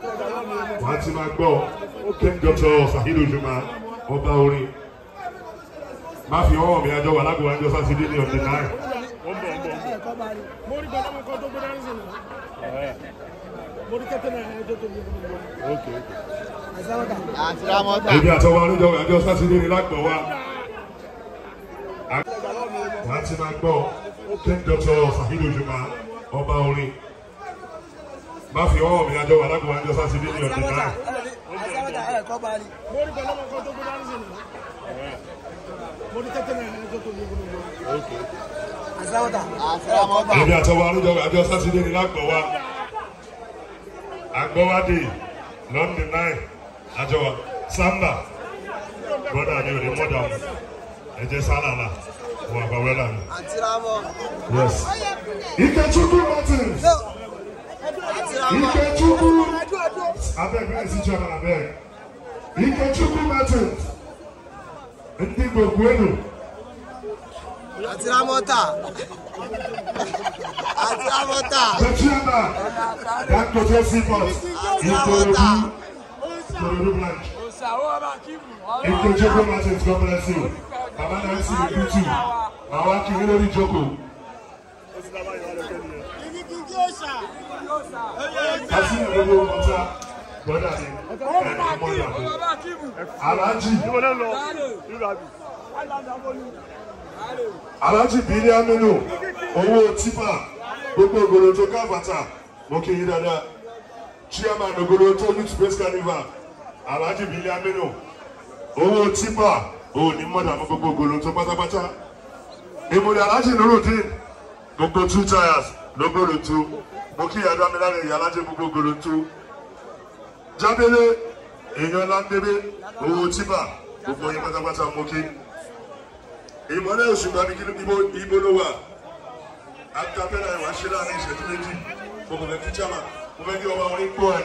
wọ́n ti máa gbọ́ king doctor saheed ojuma ọba orin má fi ọwọ́ mi àjọ wà lágbo àjọ sátidé ní ọ̀dẹ̀ náà mo rí gbọdọ̀ kan tó gbé dání sí mi. mo rí kẹ́tẹ́ náà ẹjọ́ tó gbé dání. àti ramọ́tà èmi àtọwọ́ àjọ àjọ sátidé ní lágbọ̀ wa wọ́n ti máa gbọ́ king doctor saheed ojuma ọba orin má fi ọwọ́ mi àjọ wà lágbo àjọ sátidé ní ọ̀dẹ̀ náà mo rí gbọdọ̀ kan tó gbé dání sí mi. mo rí kẹ́tẹ́ náà ẹjọ́ tó gbé dání. àti ramọ́tà èmi àtọwọ́ àjọ àjọ sátidé ní lágbọ̀ wa agbọ́wádé london nine àjọ samba brother mi ò ní mọ́dà mu ẹ̀jẹ̀ sálàlà wọ àbáwẹ́là mi. àti ramọ́ yes. ikechukwu martins àti ramọ́ ikechukwu abeg wey si chairman abeg ikechukwu martins ndị gbogbo enu àti ramọ́tà àti ramọ́tà the chairman dangote seaport ikorodu ikorodu branch. Ikechukwu Martins, God bless you. Baba na esi le bitu. Màwa kì í lórí ìjókòó. Kasi ní gbogbo ọ̀tá gbọ́dọ̀ ni ẹ̀rọ ọmọ ìyàwó. Alhaji Alhaji Bílí Aminu owó tipa gbogbo ògòrò tó káfàtà mo kì í dáadáa. Chairman ògòrò tó youth space carnival Alhaji Bílí Aminu owó tipa òní mọ́dà mọ́ gbogbo ògòrò tó pátápátá. Ìmùlẹ̀ Alhaji Nurudeen gbogbo two tires lógòrò tó mo kí ìyàdó amíláre ìyàlájẹ gbogbo ògòrò tó. Jábélé èèyàn láńdébé owó tipa gbogbo yín pátápátá mo kí. Ìmọ̀lẹ̀ òṣùpá ní kí ibo ibo ló wà. Akapẹ́lá ìwà ṣe láàrin ìṣẹ́jú méjì. Mo kò fẹ́ kí Chama mo fẹ́ kí ọba orin gbọ́ ẹ.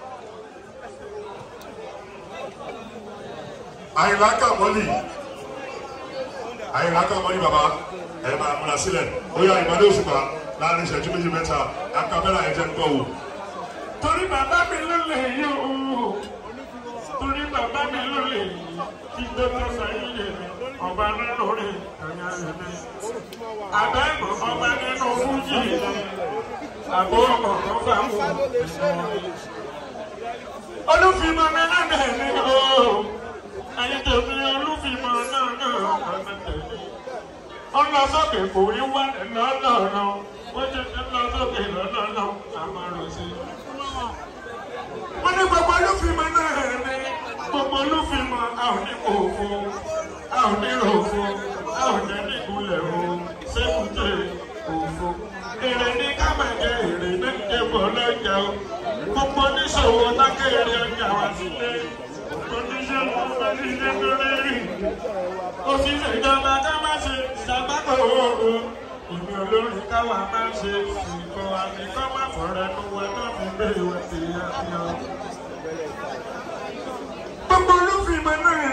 Àyìnlá Kàmọ́lì Àyìnlá Kàmọ́lì bàbá ẹ máa múra sílẹ̀. Ó yá ìmọ̀lẹ̀ òṣùpá láàrin ìṣẹ́jú méjì mẹ́ta. Akapẹ́lá ẹ̀ jẹ́ ń gbọ́ wò. torí bàbá mi ló lè yí o torí bàbá mi ló lè yí kí dókítà sáyé lè mi ọba nínú rẹ ẹ̀yà rẹ mi àbẹ́gbọ̀n ọba nínú fújì mi àbó ọkọ̀ bá mú olùfimọ mi náà bẹ̀ mí o ẹ̀yin tèmi olùfimọ náà náà ọ̀nà tèmi ọ̀nà sókè kò rí wá lọ́nà wọ́n ti ti lọ sókè lọ́nà àmàrò sí i wọ́n ní gbogbo olúfimọ́ náà ní gbogbo olúfimọ́ a ò ní kò fún a ò ní rò fún a ò ní nígunlẹ̀ o sẹ́kùtẹ̀ òfo. èrè ní ká máa jẹ èrè ní ìjẹ́bọ̀ lọ́jà o gbogbo oníṣòwò lákèrè ọjà wá sílé oníṣòwò oníṣẹ́ tó lérí òṣìṣẹ́ ìjọba ká má ṣe ṣàgbákò owó ìmì olórin káwa máa ṣe ìkọ àmì kọ́ má fọ̀rẹ́ nu wa náà fi gbé ìwé sí àfihàn. gbogbo olúfimọ náà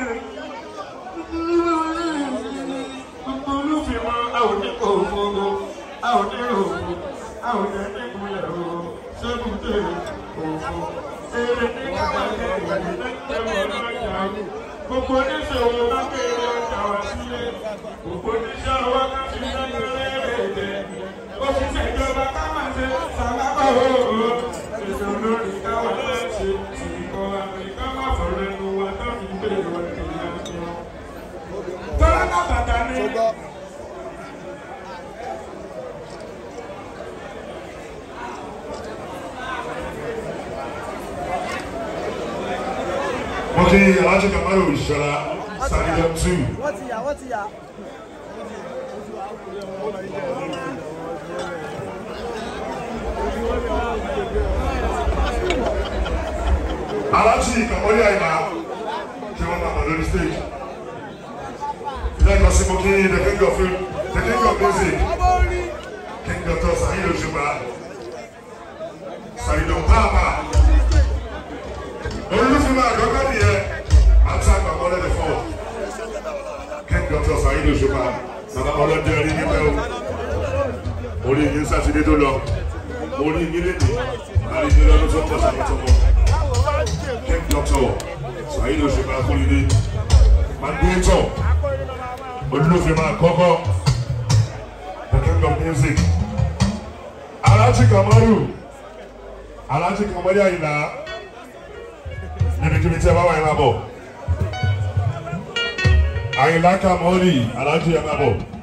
gbogbo olúfimọ a ò ní kò fowó a ò ní òfò a ò ní nígunlẹ̀ o sébùté òfò èrè ní káwájẹ èrè ní ìjẹun ọlọ́jà gbogbo oníṣòwò bá kéré ọjà wá sílé gbogbo oníṣẹ́ ọwọ́ ká fi sẹ́nu lérèdè òṣìṣẹ́ ìjọba ká máa ṣe ṣàlábà òòrùn ètò lórí káwọn máa ṣe ìkọ̀ àmìká má fọ̀rọ̀ ẹnu wa tó fi gbé ìwà ìyá jọ. tọ́lá náà bàtà ni. Mo kí Alhaji Kamaru Ìṣọ̀lá Sàrídọ̀ two. wọ́n ti yà wọ́n ti yà. Alhaji Kamori Àyìnlá kí wọ́n máa bọ̀ lórí stage. Lẹ́ẹ̀kan sí mo kí the king of film, the king of music, King Dr. Saheed Òṣùpá, Sàrídọ̀ Pàápàá. Olúfúnmọ́ àgọ́gọ́ nìyẹn, àti àgbàmọ́lẹ̀ the four. King Dr. Saheed Òṣùpá, bàbá ọlọ́dẹ orí níbẹ̀ o. Orí yín sátidé tó lọ, orí yín lédè, àrí yín lọ́dún tó ń bọ̀ sàmì tó mọ̀. akóredé mandéétọ̀ olùlófin máa kọ́kọ́ the king of music alájí kamaru alájí kamaru àyìnlá níbikíbi tí ẹ bá wà yín máa bọ̀ àyìnlá kamaru alájí ẹ máa bọ̀.